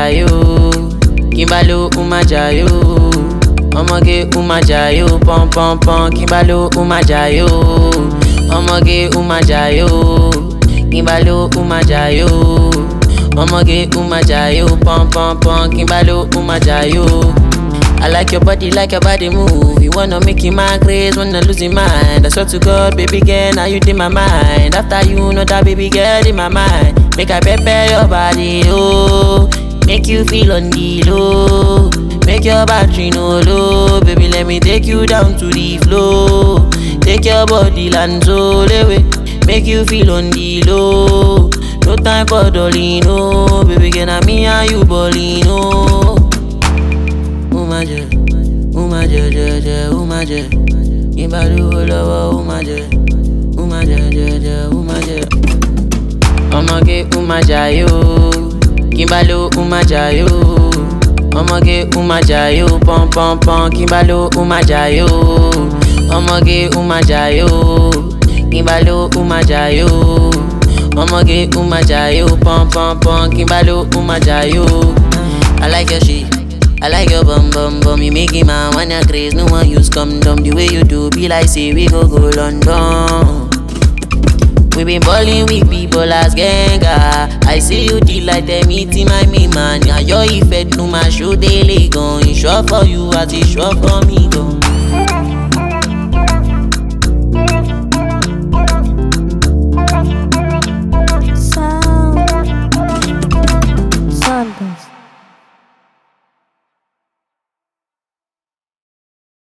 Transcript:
jayo. Kimbalo uma jayo. Ọmọge uma jayo. Pom pom pom. Kimbalo uma jayo. Ọmọge uma jayo. Kimbalo uma jayo. Ọmọge uma jayo. Pom pom pom. Kimbalo uma jayo. I like your body, like your body move. You wanna make you my craze, wanna lose your mind. I swear to God, baby girl, now you in my mind. After you know that baby girl in my mind, make I prepare your body, oh. Make you feel on the low, make your battery no low. Baby, let me take you down to the flow. Take your body land so away, make you feel on the low. No time for dolly, no. Baby, girl, now me and you ballin', oh. Umaje, umaje, je, je, umaje. Ìbálòwò lọ́wọ́ umaje, umaje, je, je, umaje. Ọmọge umajayo, Kimbalo umajayo. Ọmọge umajayo, pom pom pom. Kimbalo umajayo, ọmọge umajayo. Kimbalo umajayo, ọmọge umajayo, pom pom pom. Kimbalo umajayo. I like your shit. I like your bum bum bum, you make it man wanna craze. No one use condom the way you do. Be like say we go go London. We been ballin' with people as ganga. I see you deal like them eating my me man. Yeah, your effect no my show daily gone. It's sure for you as it's sure for me gone.